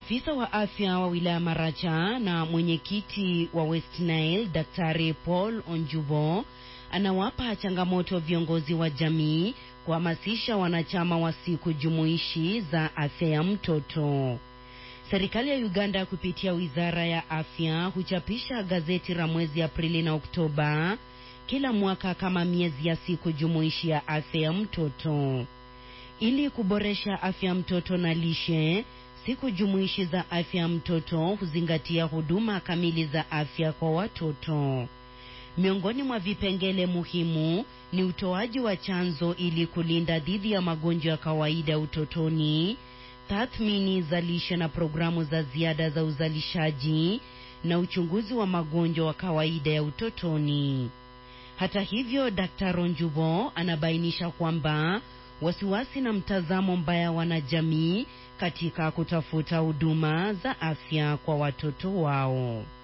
Afisa wa afya wa wilaya Maracha na mwenyekiti wa West Nile Daktari Paul Onjubo anawapa changamoto viongozi wa jamii kuhamasisha wanachama wa siku jumuishi za afya ya mtoto. Serikali ya Uganda kupitia wizara ya afya huchapisha gazeti la mwezi Aprili na Oktoba kila mwaka kama miezi ya siku jumuishi ya afya ya mtoto. Ili kuboresha afya ya mtoto na lishe, siku jumuishi za afya ya mtoto huzingatia huduma kamili za afya kwa watoto. Miongoni mwa vipengele muhimu ni utoaji wa chanzo ili kulinda dhidi ya magonjwa ya kawaida utotoni, tathmini za lishe na programu za ziada za uzalishaji na uchunguzi wa magonjwa wa kawaida ya utotoni. Hata hivyo, Daktari Onjubo anabainisha kwamba wasiwasi na mtazamo mbaya wanajamii katika kutafuta huduma za afya kwa watoto wao.